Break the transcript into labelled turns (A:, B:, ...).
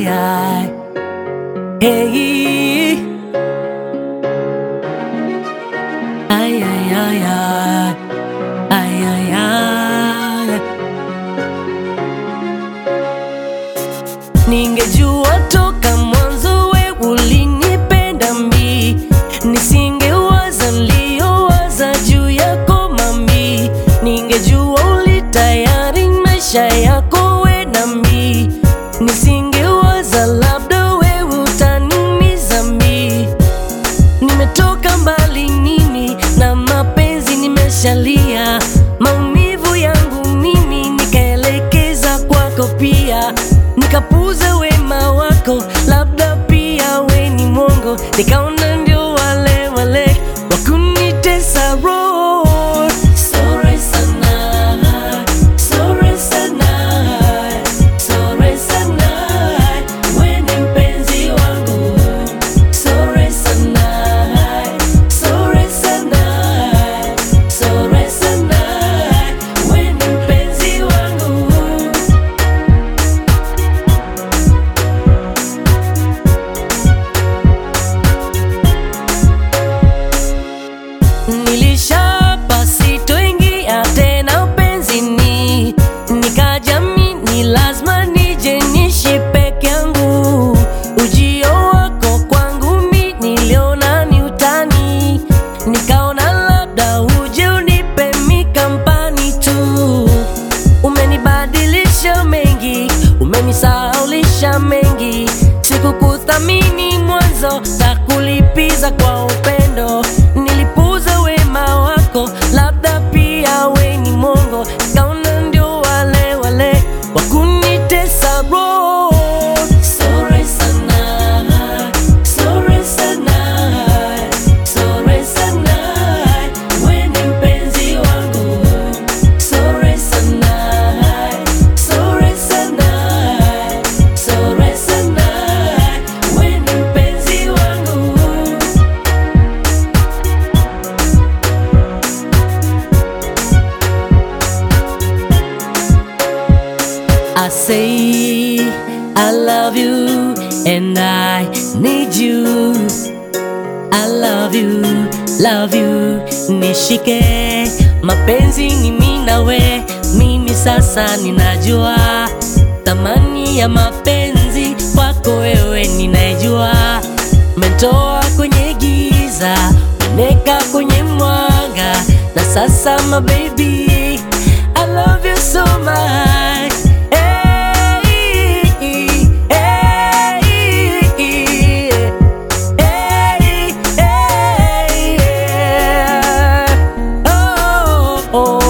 A: ay, ay. Hey. Ay, ay, ay, ay. Ay, ay, ay. Ningejua toka mwanzo we ulinipenda mbi, nisingewaza niliyowaza juu yako mami. Ningejua ulitayari maisha yako we nami, nisingewaza labda we utaniumiza mbi. Nimetoka mbali mimi na mapenzi nimeshalia, maumivu yangu mimi nikaelekeza kwako pia, nikapuza wema wako, labda pia we ni mwongo, nikaona ndio wale wale wakunitesa roho. Sorry sana, sorry sana, sorry sana, we ni mpenzi wangu Sorry sana, sorry sana, sorry sana, we ni mpenzi wangu. Nilishapa sitoingia tena upenzini, nikajamini lazima nije nishi peke yangu. Ujio wako kwangu mi niliona ni utani, nikaona labda uje unipe mi kampani tu. Umenibadilisha mengi, umenisahaulisha mengi, sikukuthamini mwanzo, takulipiza kwa upendo. Nilipuza wema wako, labda pia we ni mongo, kaona ndio wale wale wakunitesa roho. Sorry sana, sorry sana, sorry sana, we ni mpenzi wangu. Sorry sana, sorry sana, sorry sana, we ni mpenzi wangu. I say I love you and I need you. I love you, love you, nishike. Mapenzi ni mimi na we, mimi sasa ninajua thamani ya mapenzi kwako wewe ninaijua. Mentoa kwenye giza, uneka kwenye mwanga, na sasa my baby, I love you so much. Hey, hey, hey, hey, yeah. Oh, oh,